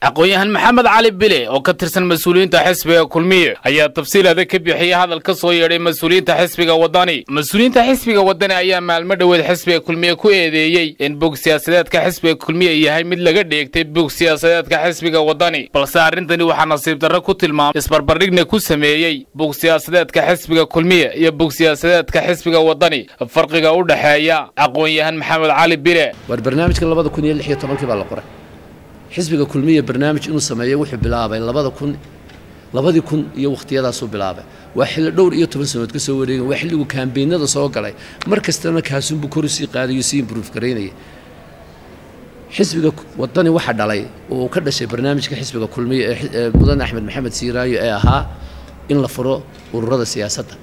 aqoon-yahan maxamed cali bile oo ka tirsan mas-uuliyiinta xisbiga kulmiye ayaa tafsiil adag ka bixiyey hadal ka soo yeedhay mas-uuliyiinta xisbiga waddani mas-uuliyiinta xisbiga waddani ayaa maalmo dhoweed xisbiga kulmiye ku eedeeyey in bog siyaasadeedka xisbiga kulmiye yahay mid laga dheegtay bog siyaasadeedka xisbiga waddani balse arrintani waxaa nasiib darro ku tilmaamay isbarbardhigna ku sameeyey bog siyaasadeedka xisbiga kulmiye iyo bog siyaasadeedka xisbiga waddani farqiga u dhexeeya aqoon-yahan maxamed cali bile war barnaamijkan labada kun iyo lix iyo tobankii baa la qoray xisbiga kulmiya barnaamij inuu sameeyo wuxuu bilaabay labada kun labadii kun iyo wakhtiyadaasuu bilaabay waa xilli dhowr iyo toban sanood ka soo wareegay waa xilligu kaambeynada soo galay mar kastana kaasunbuu kor usii qaadayo sii improve garaynaya xisbiga waddani waxaa dhalay oo uu ka dhashay barnaamijka xisbiga kulmiya ee mudane axmed maxamed siiraayo ee ahaa in la furo ururada siyaasadda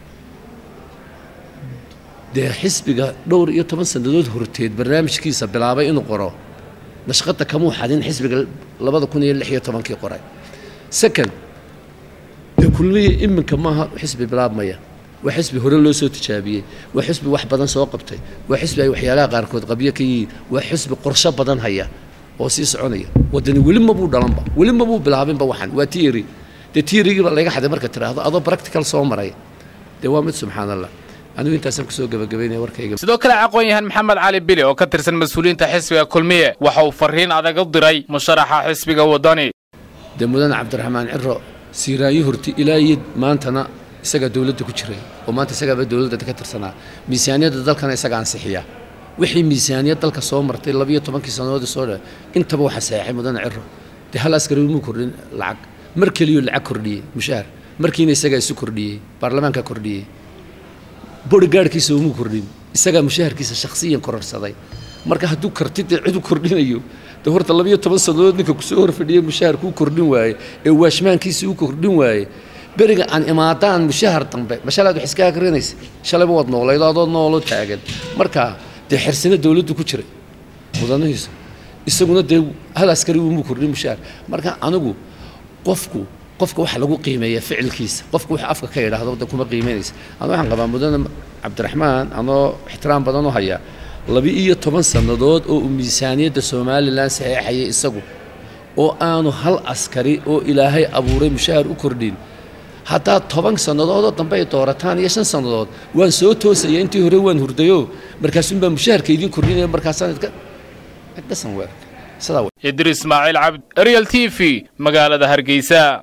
dee xisbiga dhowr iyo toban sannadood horteed barnaamijkiisa bilaabay inuu qoro nashqada kamuu xadin xisbiga labada kun iyo lix iyo tobankii qoray second dee kulmiya iminka maaha xisbi bilaabmaya waa xisbi hore loo soo tijaabiyey waa xisbi wax badan soo qabtay waa xisbi ay waxyaalaha qaarkood qabyo ka yihiin waa xisbi qorsho badan haya oo sii soconaya waddani weli mabuu dhalanba weli mabuu bilaabinba waxan waa tiiri dee tiirigiiba laga xaday marka tiraahdo adoo practical soo maray dee waa mid subxaan allah anigu intaasaan kusoo gabagabaynaya warkayga sidoo kale aqoon-yahan maxamed cali bile oo ka tirsan mas-uuliyiinta xisbiga kulmiye waxa uu fariin adag u diray musharaxa xisbiga waddani dee mudane cabdiraxmaan ciro siiraayo horti ilaa iyo maantana isagaa dowladda ku jiray oo maanta isagaaba dowladda ka tirsanaa miisaaniyadda dalkana isaga ansixiya wixii miisaaniyad dalka soo martay labiyo tobankii sannadoodii soo dha intaba waxaa saxeexay mudane ciro dee hal askari umuu kordhin lacag mar keliyuu lacag kordhiyey mushaar markiina isagaa isu kordhiyey baarlamaanka kordhiyey borigaadhkiisa umuu kordhin isagaa mushaharkiisa shakhsiyan kororsaday marka hadduu kartidee cid u kordhinayo de horta labiyo toban sannadood ninka kusoo horfadhiya mushahar kuu kordhin waaye ee waashmaankiisa u kordhin waaye beriga aan imaadaan mushahar dambe mashalaad wax iska akrinaysa shalayba waad noolayd adoo noolo taagan marka dee xersina dowladdu ku jiray mudanihiisa isaguna dee hal askari umuu kordhin mushahar marka anigu qofku qofka waxa lagu qiimeeya ficilkiisa qofka waxa afka ka yidhaahdo de kuma qiimeynaysa anu waxaan qabaa mudane cabdiraxmaan anoo ixtiraam badan u hayaa laba-iyo toban sannadood oo uu miisaaniyadda somalilan saxeexayay isagu oo aanu hal askari oo ilaahay abuuray mushahar u kordhin haddaad toban sannadoodoo dambe ay doorataan iyo shan sannadood waan soo toosaya intii hore waan hurdayo markaasunbaa mushaharka idiin kordhinaya markaasaan idka dhasan weerka sidaa idris ismaaciil cabd ariel t v magaalada hargeysa